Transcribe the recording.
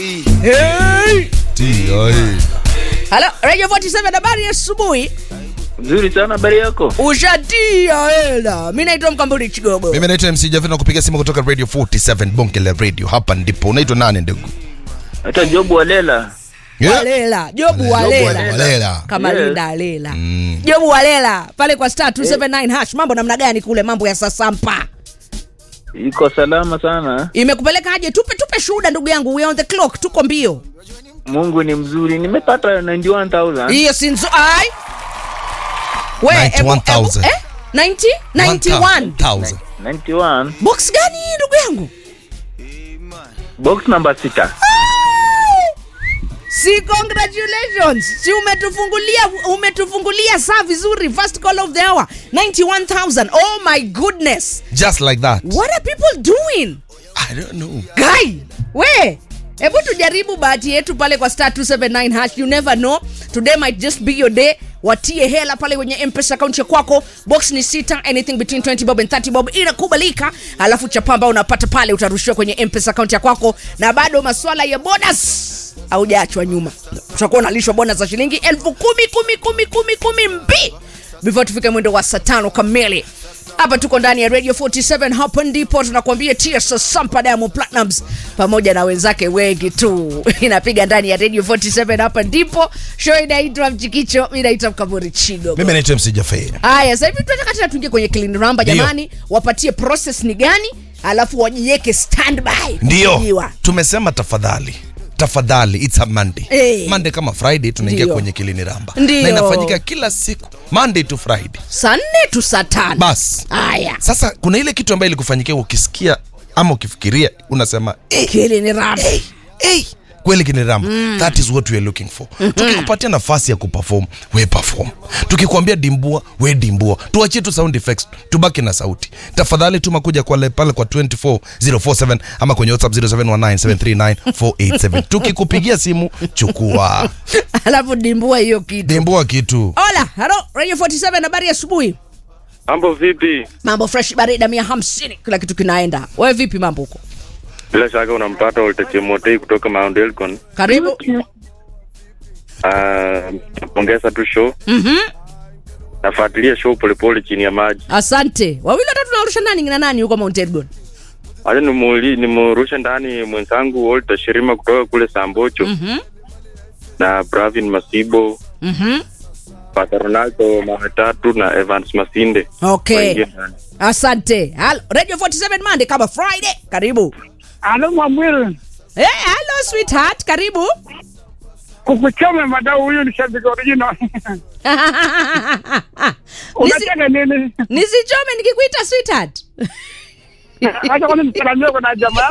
Hey! T.I. Halo, Radio 47 habari ya asubuhi. Nzuri sana habari yako. Ushatia hela. Mimi naitwa Mkamburi Chigogo. Mimi naitwa MC Javina kupiga simu kutoka Radio 47 Bonge la Radio. Hapa ndipo. Unaitwa nani ndugu? Hata Jobu Walela. Yeah. Walela, Jobu Jobu Walela. Walela. Kama Yes. Linda Alela. Jobu Walela pale kwa star 279 hash. Mambo namna gani kule mambo ya sasampa? Iko salama sana. Imekupeleka aje? Tupe tupe shuhuda ndugu yangu. We on the clock, tuko mbio. Mungu ni mzuri. Nimepata 91,000. Hiyo si nzu ai. We, ebu- 91,000. ebu- Eh? 90? 91. 1,000. 91. Box gani hii ndugu yangu? Box number 6. Si congratulations. Si umetufungulia umetufungulia saa vizuri. First call of the hour. 91,000. Oh my goodness. Just like that. What are people doing? I don't know. Guy, we hebu tujaribu bahati yetu pale kwa star 279 hash you never know today might just be your day watie hela pale kwenye mpesa account ya kwako box ni sita anything between 20 bob and 30 bob inakubalika alafu chapa ambao unapata pale utarushiwa kwenye mpesa account ya kwako na bado maswala ya bonus haujaachwa nyuma utakuwa unalishwa bonus za shilingi elfu kumi kumi kumi kumi kumi mbi before tufike mwendo wa saa tano kamili hapa tuko ndani ya radio 47 hapa ndipo tunakuambia tsa sampa diamond platinums pamoja na wenzake wengi tu inapiga ndani ya radio 47 hapa ndipo show inaitwa mchikicho mi naitwa mkaburi chigo Mimi naitwa MC Jaffe. haya sasa hivi tunataka tena tuingie kwenye clean ramba Ndio. jamani wapatie process ni gani alafu wajiweke standby Ndio. kupigiwa. Tumesema tafadhali. Tafadhali it's a Monday. Eh. Monday kama Friday tunaingia Ndio. kwenye Kilini Ramba. Ndio. Na inafanyika kila siku Monday to Friday. saa nne tu saa tano Bas. haya Sasa kuna ile kitu ambayo ilikufanyikia ukisikia ama ukifikiria unasema eh, clean ramba hey, hey. kweli kiniramba mm. that is what we are looking for mm-hmm. tukikupatia nafasi ya kuperform we perform tukikwambia dimbua we dimbua tuachie tu sound effects tubaki na sauti tafadhali tuma kuja kwa pale kwa 24047 ama kwenye whatsapp 0719739487 tukikupigia simu chukua alafu dimbua hiyo kitu dimbua kitu ola halo radio 47 habari ya asubuhi Mambo vipi? mambo fresh barida mia hamsini kila kitu kinaenda wewe vipi mambo huko Bila shaka unampata Walter Chemotei kutoka Mount Elgon. karibu Ah, napongeza tu show. Mhm. Nafuatilia show polepole chini ya maji. asante wawili watatu naurusha nani na nani huko mount elgon Acha nimuli nimurushe ndani mwenzangu Walter Shirima kutoka kule Sambocho Mhm. na Bravin Masibo, Mhm. Pata Ronaldo Mametatu na Evans Masinde. okay Waingie ndani. asante Halo, radio 47 monday kama friday karibu Alo Mwamwiri, hey, hello sweetheart karibu kukuchome madau, huyu ni shabiki original. Nisi, Unataka nini? nisichome nikikuita sweetheart Acha kwanza nisalamie kwa na jamaa